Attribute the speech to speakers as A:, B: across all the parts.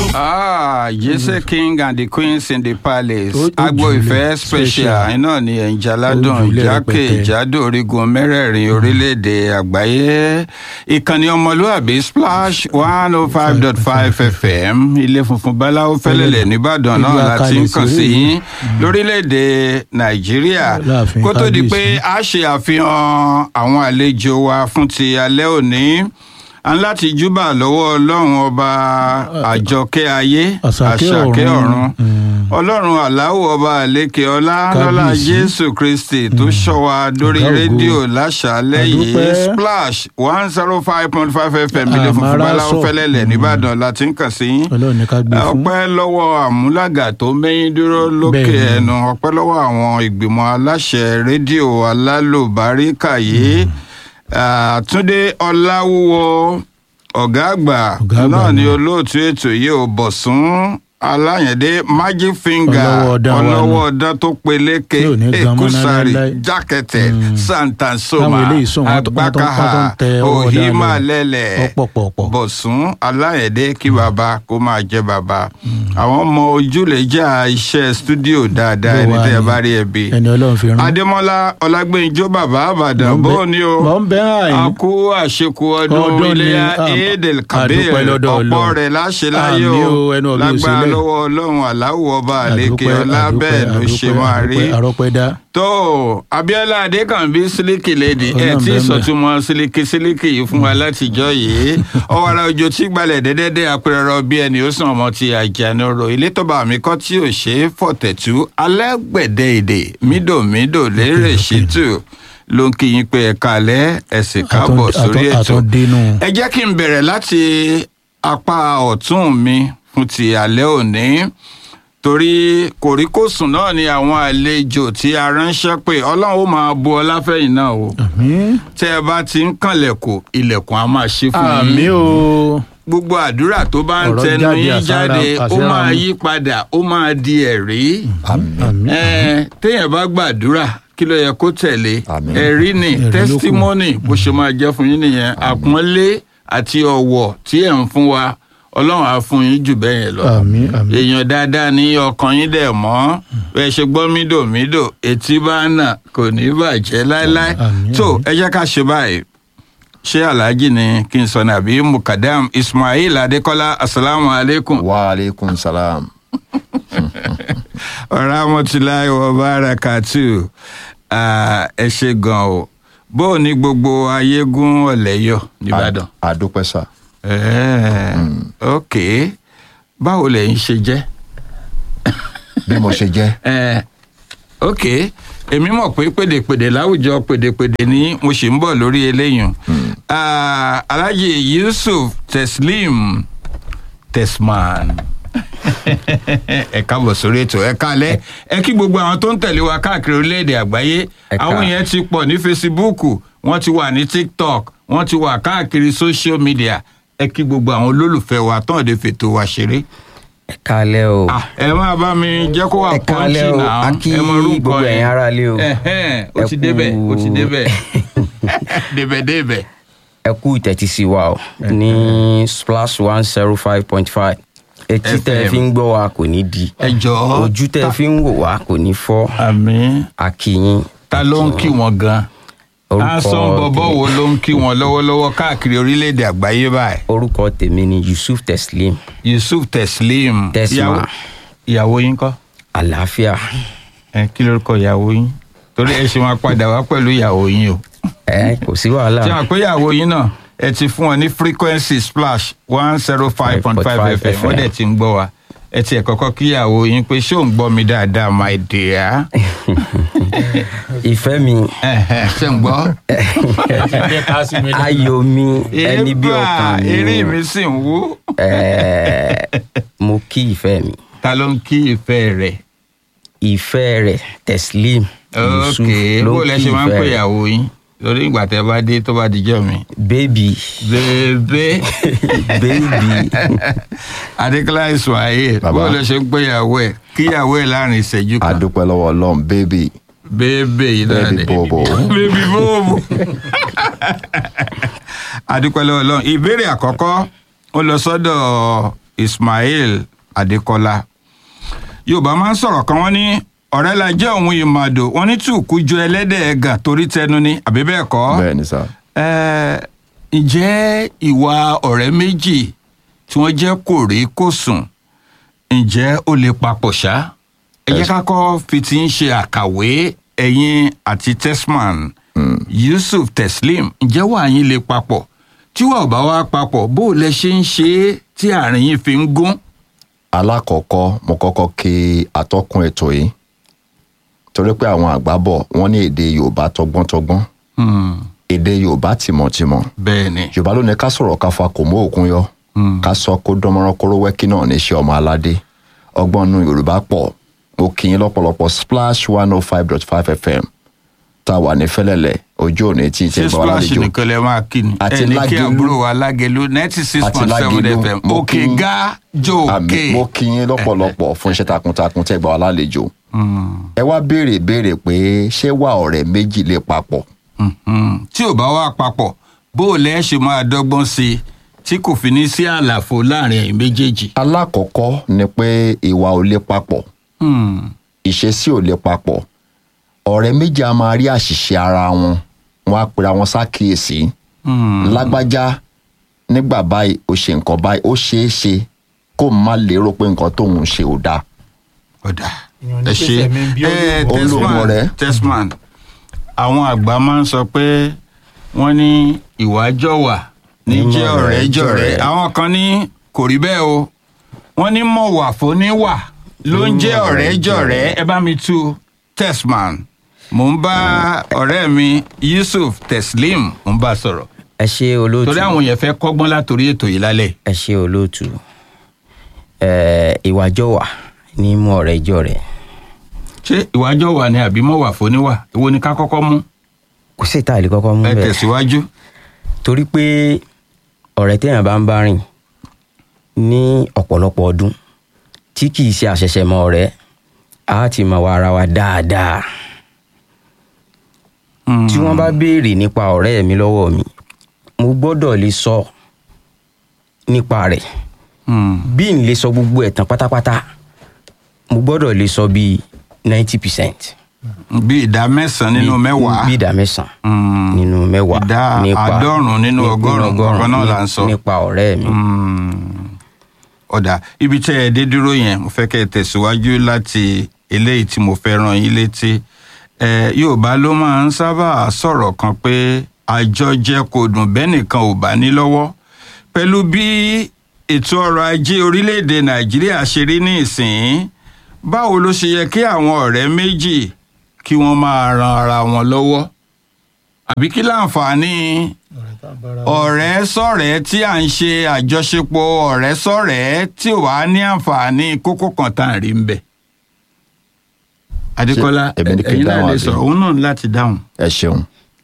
A: Ah, Jesse King and the Queens in the Palace.
B: Ó- ó
A: Agbo
B: jùlẹ̀
A: ìfẹ́ special
B: special.
A: iná ni ẹ̀ǹjà ládùn
B: Ó jùlẹ̀
A: jákè
B: rẹpẹtẹ.
A: jádò orígun mẹ́rẹ̀ẹ̀rin orílẹ̀-èdè àgbáyé. Ìkànnì ọmọlúàbí Splash one oh five dot five FM ilé funfun Báláwo fẹ́lẹ́lẹ̀ nìbàdàn náà
B: Ìlú
A: láti ń
B: Akalẹ̀
A: kàn sí
B: sórí
A: yín lórílẹ̀-èdè Nàìjíríà.
B: Láàfin
A: Kó tó di pé
B: kábíyèsí.
A: a ṣe àfihàn àwọn àlejò wa fún ti alẹ́ òní a ń láti júbà lọ́wọ́ ọlọ́run ọba àjọkẹ́ ayé
B: Àṣàkẹ́
A: àṣàkẹ́
B: ọ̀run.
A: ọ̀run
B: Mm.
A: ọlọ́run aláwọ̀ ọba àlékè ọlá lọ́lá
B: Kábíyèsí.
A: jésù kristi tó ṣọ́ wa dórí
B: Ọ̀gá ògo.
A: rédíò láṣálẹ́ yìí
B: Àdúpẹ́.
A: splash one zero five point five fm ilé funfun
B: Àmàrà
A: báláwo
B: sọ.
A: fẹ́lẹ́lẹ̀ nìbàdàn láti ń kàn sí yín
B: ọlọ́run ní ká gbé fún.
A: ọpẹ́ lọ́wọ́ àmúlàgà tó mẹ́yìn dúró lókè
B: Bẹ́ẹ̀ni.
A: ẹnu ọpẹ́ lọ́wọ́ àwọn ìgbìmọ̀ aláṣẹ rédíò alálùbáríkà yìí Ah, Túndé Ọláwúwo ọ̀gá àgbà
B: Ọ̀gá àgbà
A: náà ni
B: ni.
A: olóòtú ètò yìí ò Bọ̀sún Aláyẹ̀dé Magic Finger
B: Ọlọ́wọ́ ọdán wa ni.
A: ọlọ́wọ́ ọdán tó peléke
B: Tí ò ní gan mọ́
A: Ekusari
B: láéláé.
A: Jákẹ́tẹ̀
B: Mm.
A: Santansoma
B: Táwọn eléyìí sùn, wọ́n tó- wọ́n tó- wọ́n tó ń
A: Agbákaha
B: tẹ ọwọ́ ọ̀dán lọ.
A: Ohimalẹ́lẹ̀
B: Ọ̀pọ̀pọ̀pọ̀.
A: Bọ̀sún Aláyẹ̀dé kí bàbá kó máa jẹ́ bàbá àwọn ọmọ ojúlẹ̀jà iṣẹ́ stúdíò dáadáa
B: Bó
A: ẹni
B: wà
A: tẹ́ ẹ
B: ní?
A: bá rí ẹbí
B: ẹni ọlọ́run fi rán.
A: Adémọ́lá Ọlágbénjó bàbá àbàdàn
B: Mò ń bẹ-
A: bó ni o
B: mò ń bẹ àyín.
A: a kú àṣekù ọdún
B: Ọdún ni,
A: iléyà
B: ah,
A: Eidel Kabir
B: àdúpẹ́ lọ́dọ̀
A: ọ̀pọ̀
B: Ọlọ́run.
A: rẹ̀ láṣẹ láyé
B: Àmín
A: o
B: o, ẹnu ọ̀bí ò
A: lágbára
B: sílẹ̀.
A: lọ́wọ́ Ọlọ́run aláwọ̀ ọba àlékè
B: Àdúpẹ́,
A: ọlá
B: àdúpẹ́,
A: bẹ́ẹ̀ ló ṣe
B: àdúpẹ́,
A: máa rí
B: àdúpẹ́, àrọ́pẹ́ dá.
A: tó Abíọ́lá Adékànbí sílíkì lèdì ẹ
B: Ọlọ́run
A: tí
B: bẹ́ẹ̀ bẹ́ẹ̀.
A: sọtúmọ̀ sílíkì sílíkì yìí fún wa látijọ́ yìí ọwọ́ra òjò tí gbalẹ̀ dẹ́dẹ́dẹ́ apẹ̀rẹ̀rọ bí ẹni ó sàn ọmọ ti àjànàrò ilé tọ́ba mi kọ́ tí ò ṣe é fọ̀tẹ̀tù alẹ́gbẹ̀dẹ èdè mídòmídò lérè ṣètò ló ń kí yín pé ẹ kalẹ̀ ẹ sì káàbọ̀
B: Àtún-
A: sórí
B: àtún-
A: ètò
B: àtún dénú.
A: ẹ jẹ́ kí n bẹ̀rẹ̀ láti apá ọ̀tún mi fún ti alẹ́ òní torí kòríkòsùn náà ni àwọn àlejò tí a ránṣẹ́ pé ọlọ́run ó máa bu ọlá fẹ́yìn náà o
B: àmín.
A: tẹ́ ẹ bá ti ń kànlẹ̀kùn ilẹ̀kùn á máa ṣí fún yín
B: àmín o.
A: gbogbo àdúrà tó bá ń
B: Ọ̀rọ̀
A: tẹnu
B: jáde
A: yín
B: àsára-
A: jáde ó
B: àsíra
A: máa
B: mu.
A: yí padà ó máa di ẹ̀rí
B: àmín.
A: ẹ téèyàn bá gbàdúrà kí ló yẹ kó tẹ̀lé
C: Àmín.
A: ẹ̀rí ni
B: Ẹ̀rí ló kù.
A: testimony bó ṣe máa jẹ́ fún yín nìyẹn àpọ́nlé àti ọ̀wọ̀ tí ẹ̀ ń fún wa ọlọ́run á fún yín jù bẹ́ẹ̀ yẹn lọ
B: àmín àmín.
A: èèyàn dáadáa ní ọkàn yín dẹ̀ mọ́ bẹ́ẹ̀ ṣe gbọ́ mídòmídò etí bá nà kò ní bàjẹ́ láéláé
B: Àmín,
A: tó
B: àmín.
A: ẹ jẹ́ ká ṣe báyìí ṣé alhaji ni kí n sọ ní àbí mukadam ismail adekola asalaamu aleykum
C: wa aleykum salam.
A: rahmatulahi wa barakatu Ah, ẹ ṣe gan o bó o ní gbogbo ayégún ọ̀lẹ́yọ̀ nìbàdàn.
C: A- àdúpẹ́ sà.
A: Ẹ̀ẹ́, ok báwo lẹ̀yin ṣe jẹ́.
C: bí mo ṣe jẹ́.
A: Ẹ, ok èmi mọ̀ pé pèdèpèdè láwùjọ pèdèpèdè ni mo sì ń bọ̀ lórí eléyìí Ah, alhaji yusuf teslim tesman ẹ káàbọ̀ sórí ètò ẹ kálẹ̀ ẹ kí gbogbo àwọn tó ń tẹ̀lé wa káàkiri orílẹ̀-èdè àgbáyé
D: Ẹ ká-
A: àwọn yẹn ti pọ̀ ní fesibúùkù wọ́n ti wà ní tiktok wọ́n ti wà káàkiri social media ẹ kí gbogbo àwọn olólùfẹ́ wa tán lè fètò wa ṣeré
D: ẹ kálẹ́ o
A: Ah, ẹ máa bá mi jẹ́ kó wà
D: ẹ kálẹ́
A: pọ́ńchì
D: o
A: náà
D: a kí
A: ẹ mọ orúkọ
D: gbogbo
A: yẹn.
D: ẹ̀yin aráalé o
A: Ẹ̀hẹ́n, ó
D: Ẹ
A: ti
D: kú-
A: débẹ̀ ó ti débẹ̀ débẹ̀ débẹ̀.
D: ẹ kú ìtẹ́tísí wa o ní splash one zero five point five etí tẹ́ ẹ
A: FM.
D: fi ń gbọ́ wa kò ní di
A: ẹ jọ̀ọ́
D: ojú tẹ́ ẹ fi ń wò wá kò ní fọ́
A: àmì
D: a kí yín
A: ta ló ń kí wọn gan ansan bọbọ
D: tèmi-
A: wo ló ń kí wọn lọ́wọ́lọ́wọ́ káàkiri orílẹ̀-èdè àgbáyé báyìí
D: orúkọ tèmi ni yusuf teslim
A: yusuf teslim
D: Tesma.
A: ìyàwó- ìyàwó yín kọ́
D: àlàáfíà
A: ẹ kí lórúkọ ìyàwó yín torí ẹ ṣe máa padà wá pẹ̀lú ìyàwó yín o
D: ẹ kò sí wàhálà
A: ṣé àpé ìyàwó yín náà ẹ ti fún wọn ní frequency splash one zero five point five
D: 5.5
A: fm wọ́n dẹ̀ ti ń gbọ́ wa ẹ ti ẹ̀ kọ́kọ́ kí ìyàwó yín pé ṣé ò ń gbọ́ mi dáadáa my dear.
D: ìfẹ́ mi
A: Ẹ̀hẹ̀, ṣé ń gbọ́.
D: ayọ̀ mi ẹni bí
A: Ébà,
D: ọkàn mi
A: eré mi sì ń wú.
D: ẹ mo kí ìfẹ́ mi
A: ta ló ń kí ìfẹ́ rẹ̀.
D: ìfẹ́ rẹ̀ teslim yusuf
A: ok
D: ló
A: bó
D: ń
A: lẹ
D: kí
A: ṣe máa ń
D: ìfẹ́
A: pè
D: rẹ̀
A: ìyàwó yín lórí ìgbà tẹ bá dé tó bá dijọ́ mi.
D: bébì
A: bèbè
D: bébì
A: adékọlá ismail
C: Bàbá.
A: bó lẹ ṣe ń pè ìyàwó ẹ kí ìyàwó ẹ láàrin ìṣẹ́jú kan.
C: àdúpẹ́ lọ́wọ́ ọlọ́run bébì
A: bébè yìí náà
C: bébì
A: ni
C: bòbò.
A: bébì bòbò. adúpẹ́ lọ́wọ́ ọlọ́run ìbéèrè àkọ́kọ́ ó lọ sọ́dọ̀ ismail adekola yorùbá máa ń sọ̀rọ̀ kan wọ́n ní ọ̀rẹ́ la jẹ́ òun ìmàdò wọ́n ní tùkú ju ẹlẹ́dẹ̀ ẹ̀gàn torí tẹnu ni àbí bẹ́ẹ̀ kọ́
C: bẹ́ẹ̀ ni sá
A: Ẹ, ǹjẹ́ ìwà ọ̀rẹ́ méjì tí wọ́n jẹ́ kòrí kòsùn ǹjẹ́ ó lè papọ̀ ṣá ẹ jẹ́ ká kọ́ fi ti ń ṣe àkàwé ẹ̀yin àti tesman yusuf teslim ǹjẹ́ wà yín lè papọ̀ tí wà ò bá wá papọ̀ bó o lẹ ṣe ń ṣe é tí àárín yín fi ń gún.
C: alákọ̀ọ́kọ́ mo kọ́kọ́ kí atọ́kùn ètò yìí torí pé àwọn àgbà bọ̀ wọ́n ní èdè yorùbá tọgbọ́ntọgbọ́n
A: Hmm,
C: èdè yorùbá tìmọ̀tìmọ̀
A: bẹ́ẹ̀ ni
C: yorùbá ló ní ká sọ̀rọ̀ ká fa kò mú òkun yọ ká sọ kó dánmọ́rán kóró wẹ́kí náà ní iṣẹ́ ọmọ aládé ọgbọ́n nu yorùbá pọ̀ mo kì í lọ́pọ̀lọpọ̀ splash one oh five dot five fm tá a wà ní fẹ́lẹ́lẹ̀ ojú òní tí ì
A: ṣé
C: tẹ́ gbọ́
A: splash
C: alálejò
A: nìkan lẹ máa kí ni
C: Àti
A: ẹni kí
C: Lágelú.
A: àbúrò wa lágẹlú ninety six
C: Àti
A: point seven
C: Lágelú.
A: fm
C: Mo
A: òkè
C: kí-
A: ga jò
C: àmì
A: òkè.
C: mo kí yín lọ́pọ̀lọpọ̀ fún iṣẹ́ takuntakun tẹ́ gbọ́ alálejò ẹ wá béèrè béèrè pé ṣé wà ọ̀rẹ́ méjì lè papọ̀
A: Mhm. tí ò bá wà papọ̀ bó o lẹ́ ṣe máa dọ́gbọ́n sí i tí kò fi ní sí àlàfo láàrin ẹ̀yin méjèèjì.
C: alákọ̀ọ́kọ́ ni pé ìwà ò lè papọ̀
A: Hmm.
C: ìṣesí ò lè papọ̀ ọ̀rẹ́ méjì a máa rí àṣìṣe ara wọn wọn á pera wọn sákìyèsí
A: Hmm.
C: lágbájá nígbà báyìí ó ṣe nǹkan báyìí ó ṣeé ṣe kó o má lérò pé nǹkan tóun ṣe ò dáa
A: ọ̀dà
B: Èèyàn ní
A: ẹ
B: pèsè
A: ṣe
B: mi bí
A: ẹ
B: olóògùn.
C: Olóògùn
A: tesman
C: ọ̀rẹ́.
A: tesman àwọn àgbà máa ń sọ pé wọ́n ní ìwà jọ̀wà ní
C: Ní
A: jẹ́
C: mọ̀
A: ọ̀rẹ́
C: rẹ̀
A: jọ̀rẹ́
C: jọ̀rẹ́.
A: àwọn kan ní kò rí bẹ́ẹ̀ o wọ́n ní mọ̀wà fóníwà ló ń jẹ́ ọ̀rẹ́ jọ̀rẹ́ ẹ bá mi tú tesman mò ń bá ọ̀rẹ́ mi yusuf teslim mò ń bá sọ̀rọ̀
D: ẹ ṣe olóòtú
A: torí àwọn yẹn fẹ́ kọ́gbọ́n látòrí ètò yìí lálẹ́
D: ẹ ṣe olóòtú ẹ ìwàjọwà ní mú ọ̀rẹ́ jọ rẹ
A: ṣé ìwà jọ̀wà ni àbí mọ̀wà fóníwà èwo ni ká kọ́kọ́ mú
D: kò sí ìta ìlú kọ́kọ́ mú
A: ẹ
D: bẹ́ẹ̀
A: tẹ̀síwájú.
D: torí pé ọ̀rẹ́ téèyàn bá ń bá rìn ní ọ̀pọ̀lọpọ̀ ọdún tí kì í ṣe àṣẹ̀ṣẹ̀mọ̀ ọ̀rẹ́ á ti mọ̀ wá ara wa dáadáa tí wọ́n bá béèrè nípa ọ̀rẹ́ mi lọ́wọ́ mi mo gbọ́dọ̀ lè sọ nípa rẹ̀
A: Hmm.
D: bí n lè sọ gbogbo ẹ̀ tán pátápátá mo gbọ́dọ̀ lè sọ bíi ninety percent
A: bí ìdá mẹ́sàn-án nínú mẹ́wàá.
D: bí ìdá mẹ́sàn-án
A: Hmm.
D: nínú mẹ́wàá
A: Ìdá àádọ́rùn-ún nínú ọgọ́rùn-ún ọ̀kan náà là ń sọ.
D: nípa ọ̀rẹ́ mi.
A: Hmm. ọ̀dà ibi tẹ́ ẹ dé dúró yẹn mo fẹ́ kẹ́ ẹ tẹ̀síwájú láti eléyìí tí mo fẹ́ ràn yín létí. ẹ yorùbá ló máa ń sábà sọ̀rọ̀ kan pé àjọjẹ kò dùn bẹ́ẹ̀ nìkan ò bá ní lọ́wọ́ pẹ̀lú bí ètò ọrọ̀ ajé orílẹ̀-èdè nàìjíríà ṣe rí ní ìsìn báwo ló ṣe yẹ kí àwọn ọ̀rẹ́ méjì kí wọ́n máa ran ara wọn lọ́wọ́ àbí kí láǹfààní ọ̀rẹ́ sọ̀rẹ́ tí à ń ṣe àjọṣepọ̀ ọ̀rẹ́ sọ̀rẹ́ tí ò wá ní àǹfààní kókó kan tá à ń rí ń bẹ̀. adékọ́lá
C: èmi ni kí n
A: ẹ̀yin náà
C: dáhùn
A: lè
C: àbí?
A: sọ̀rọ̀ òun náà ní láti dáhùn.
C: ẹ ṣeun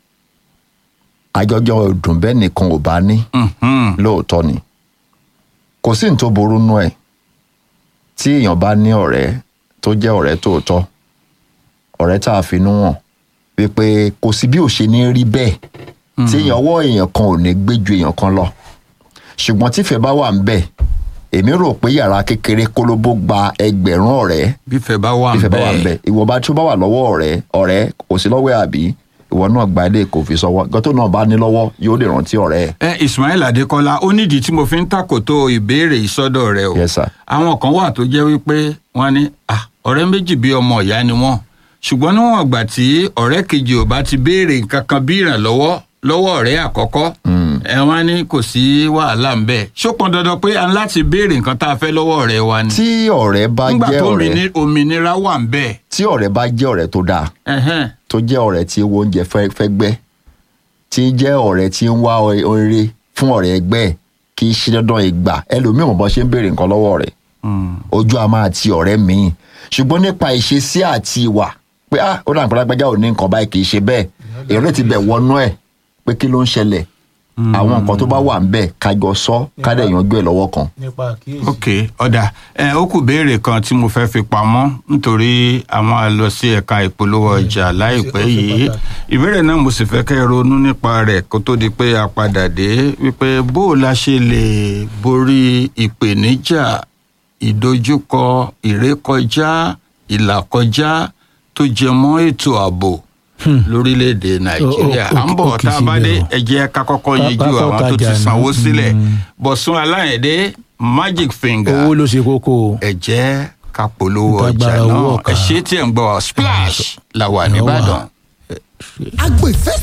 C: àjọjọ ọdún bẹ́ẹ̀ nìkan ò bá ní
A: Mhm.
C: lóòótọ́ ni kò sí ní tó burú nú ẹ̀ tí èèyàn bá ní ọ̀rẹ́ tó jẹ́ ọ̀rẹ́ tòótọ́ ọ̀rẹ́ tá a finú hàn wípé kò sí bí ò ṣe ní rí bẹ́ẹ̀ tí èèyàn ọwọ́ èèyàn kan ò ní gbé ju èèyàn kan lọ ṣùgbọ́n tífẹ̀ bá wà ń bẹ̀ èmi rò pé yàrá kékeré kólóbó gba ẹgbẹ̀rún ọ̀rẹ́
A: bífẹ̀ bá wà ń
C: ìfẹ́ bá wà ń
A: bẹ́ẹ̀.
C: bẹ̀ ìwọ̀nba tí ó bá wà lọ́wọ́ ọ̀rẹ́ ọ̀rẹ́ kò sí lọ́wọ́ ẹ̀ àbí ìwọ náà gba ilé kò fi sọ́wọ́ gọ́tò náà bá ní lọ́wọ́ yóò lè rántí ọ̀rẹ́ ẹ̀.
A: ẹ ismail adékọlá ó nídìí tí mo fi ń tàkòtò ìbéèrè ìsọdọ rẹ o
C: Yes, sir.
A: àwọn kan wà tó jẹ́ wípé wọ́n ní "Ah, ọ̀rẹ́ méjì bíi ọmọ ìyá ni wọ́n ṣùgbọ́n níwọ̀n ìgbà tí ọ̀rẹ́ kejì ò bá ti béèrè nǹkan kan bí ìrànlọ́wọ́ lọ́wọ́ ọ̀rẹ́ àkọ́kọ́ ẹ wọ́n ní kò sí wàhálà ń bẹ ṣó pọn dandan pé a ń láti béèrè nǹkan tá a fẹ́ lọ́wọ́ ọ̀rẹ́ wa ni
C: tí ọ̀rẹ́ bá
A: nígbà
C: jẹ́
A: tó
C: ọ̀rẹ́
A: òmìnir- òmìnira wà ń bẹ
C: tí ọ̀rẹ́ bá jẹ́ ọ̀rẹ́ tó dáa
A: ẹ̀hẹ́n,
C: tó jẹ́ ọ̀rẹ́ tí owó oúnjẹ fẹ́ fẹ́ gbẹ́ tí jẹ́ ọ̀rẹ́ tí ń wá oore fún ọ̀rẹ́ ẹgbẹ́ ẹ̀ kì í ṣe dandan ìgbà ẹlòmíì mọ̀ bọ́ ṣe ń béèrè nǹkan lọ́wọ́ rẹ̀
A: mm,
C: ojú a máa ti ọ̀rẹ́ míì ṣùgbọ́n nípa ìṣesí àti ìwà pé ah ó dàn pẹ́lágbájá ò ní nǹkan báyìí kì í ṣe bẹ́ẹ̀ èrè ti bẹ̀ wọnú ẹ̀ pé kí ló ń ṣẹlẹ̀ àwọn nǹkan tó bá wà ń bẹ̀ kájọ sọ kádẹ̀ yanjú ẹ̀ lọ́wọ́ kan.
B: nípa àkíyèsí.
A: ok ọ̀dà ẹ ó kù béèrè kan tí mo fẹ́ fi pamọ́ nítorí àwọn àlọ́ sí ẹ̀ka ìpolówó ọjà láìpẹ́
B: ó ṣe
A: yìí
B: pàtàkì.
A: ìbéèrè náà mo sì fẹ́ kẹ́ ẹ ronú nípa rẹ̀ kó tó di pé a padà dé wípé bó o la ṣe lè borí ìpèníjà ìdojúkọ ìrékọjá ìlàkọjá tó jẹ mọ́ ètò ààbò lórílẹ̀‐èdè nàìjíríà
B: ó- ó-
A: à ń bọ̀
B: ó kì í
A: tá a bá
B: síbẹ̀
A: dé
B: o.
A: ẹ jẹ́ ká kọ́kọ́
B: Ká-
A: yẹjú
B: ká
A: àwọn tó ti
B: kọ́ka jà
A: sanwó
B: ní.
A: sílẹ̀
B: Mm.
A: bọ̀sùn aláyẹ̀dé magic finger
B: owó ló ṣe kókó o.
A: ẹ jẹ́ ká polówó ọjà
B: Ìtagbára owó
A: náà
B: ọ̀ka.
A: ẹ ṣé tí ẹ̀ ń gbọ́ wa splash la wà nìbàdàn.
E: agbo ìfẹ́